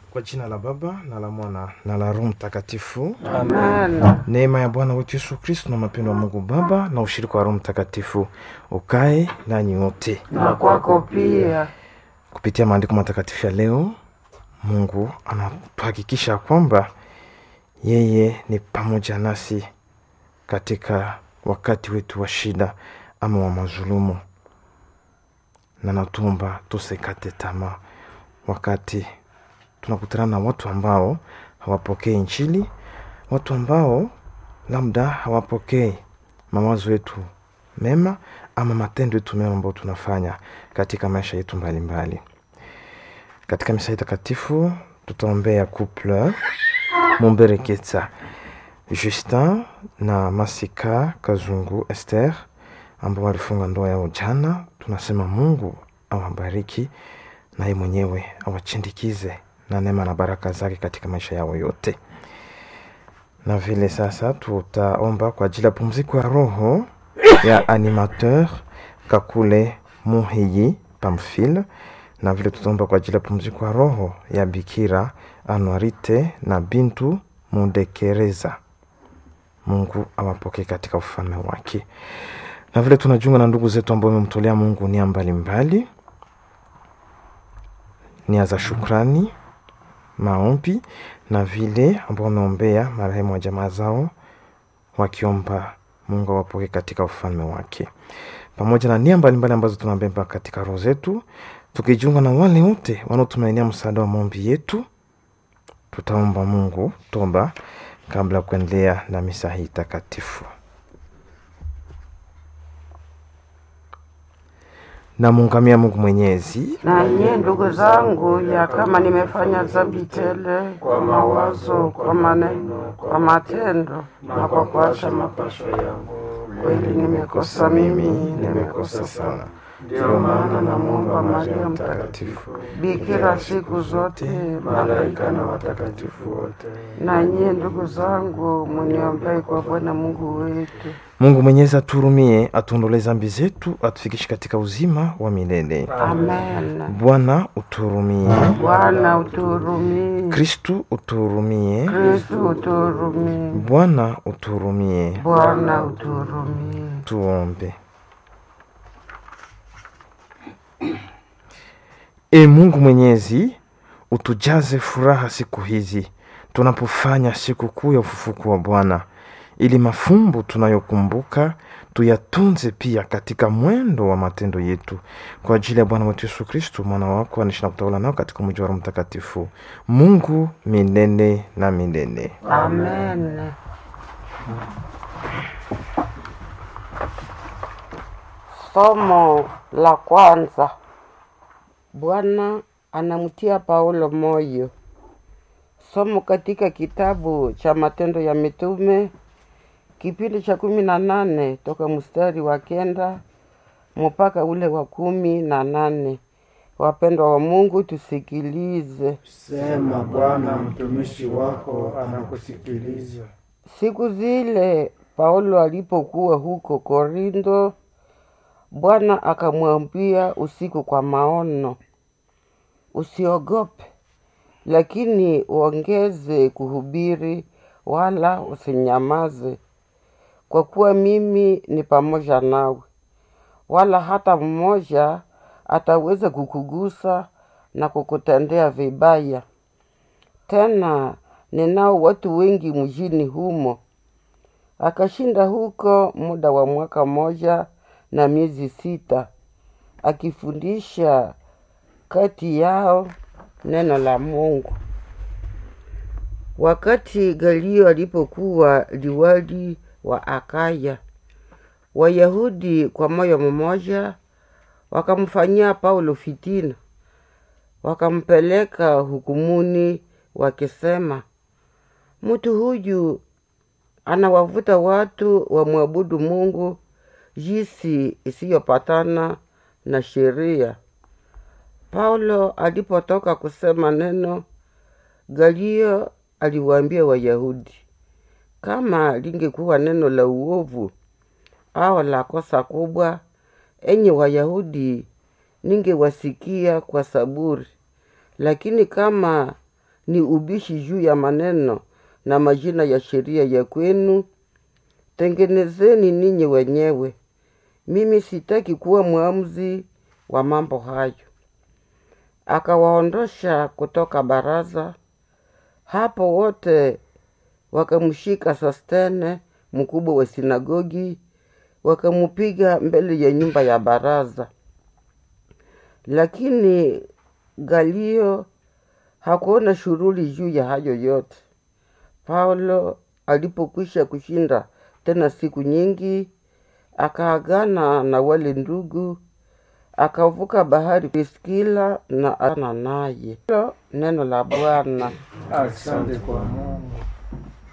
Kwa jina la Baba na la Mwana na la Roho Mtakatifu. Amen. Neema ya Bwana wetu Yesu Kristo na mapendo ya Mungu Baba na ushirika wa Roho Mtakatifu ukae nanyi wote. Na kwako pia. Kupitia maandiko matakatifu ya leo, Mungu anatuhakikisha kwamba yeye ni pamoja nasi katika wakati wetu wa shida ama wa mazulumu, na natumba tusikate tamaa wakati tunakutana na watu ambao hawapokei Injili, watu ambao labda hawapokei mawazo yetu mema ama matendo yetu mema ambayo tunafanya katika maisha yetu mbalimbali mbali. Katika misa hii takatifu tutaombea couple Mumbereketsa Justin na Masika Kazungu Esther ambao walifunga ndoa yao jana. Tunasema Mungu awabariki na yeye mwenyewe awachindikize na neema na baraka zake katika maisha yao yote. Na vile sasa tutaomba kwa ajili ya pumziko ya roho ya animateur Kakule Muhiyi Pamphile, na vile tutaomba kwa ajili ya pumziko ya roho ya Bikira Anuarite na Bintu Mudekereza. Mungu awapokee katika ufalme wake. Na vile tunajiunga na ndugu zetu ambao wamemtolea Mungu nia mbalimbali, nia za shukrani, maombi na vile ambao wameombea marehemu wa jamaa zao, wakiomba Mungu awapokee katika ufalme wake, pamoja na nia mbalimbali ambazo tunabeba katika roho zetu, tukijiunga na wale wote wanaotumainia msaada wa maombi yetu. Tutaomba Mungu toba kabla ya kuendelea na misa hii takatifu. Namuungamia Mungu Mwenyezi Na nyie ndugu zangu, ya kama nimefanya dhambi tele kwa mawazo, kwa maneno, kwa matendo na kwa kuacha mapasho yangu, kweli nimekosa mimi, nimekosa sana. Ndio maana namwomba Maria Mtakatifu, bikira siku zote, malaika na watakatifu wote, na nyie ndugu zangu, muniombee kwa Bwana Mungu wetu. Mungu Mwenyezi aturumie, atuondolee dhambi zetu, atufikishe katika uzima wa milele. Amen. Bwana uturumie. Bwana uturumie. Kristu uturumie. Kristu uturumie. Bwana uturumie. Bwana uturumie. Tuombe. E Mungu Mwenyezi, utujaze furaha siku hizi tunapofanya sikukuu ya ufufuko wa Bwana, ili mafumbo tunayokumbuka tuyatunze pia katika mwendo wa matendo yetu, kwa ajili ya Bwana wetu Yesu Kristu, mwana wako, anaishi na kutawala nao katika mji wa Roho Mtakatifu, Mungu milele na milele. Amen. Somo la kwanza. Bwana anamtia Paulo moyo. Somo katika kitabu cha Matendo ya Mitume kipindi cha kumi na nane toka mstari wa kenda mpaka ule wa kumi na nane. Wapendwa wa Mungu, tusikilize. Sema Bwana, mtumishi wako anakusikiliza. Siku zile Paulo alipokuwa huko Korintho, Bwana akamwambia usiku kwa maono, usiogope, lakini uongeze kuhubiri, wala usinyamaze, kwa kuwa mimi ni pamoja nawe, wala hata mmoja ataweza kukugusa na kukutendea vibaya. Tena ninao watu wengi mjini humo. Akashinda huko muda wa mwaka mmoja na miezi sita, akifundisha kati yao neno la Mungu. Wakati Galio alipokuwa liwali wa Akaya, Wayahudi kwa moyo mmoja wakamfanyia Paulo fitina, wakampeleka hukumuni wakisema, mtu huyu anawavuta watu wamwabudu Mungu jinsi isiyopatana na sheria. Paulo alipotoka kusema neno, Galio aliwaambia Wayahudi, kama lingekuwa neno la uovu au la kosa kubwa, enyi Wayahudi, ningewasikia kwa saburi, lakini kama ni ubishi juu ya maneno na majina ya sheria ya kwenu tengenezeni ninyi wenyewe mimi sitaki kuwa mwamuzi wa mambo hayo akawaondosha kutoka baraza hapo wote wakamshika sostene mkubwa wa sinagogi wakamupiga mbele ya nyumba ya baraza lakini galio hakuona shughuli juu ya hayo yote paulo alipokwisha kushinda tena siku nyingi akaagana na wale ndugu akavuka bahari Priskila na ana naye hilo neno la Bwana. Asante kwa Mungu.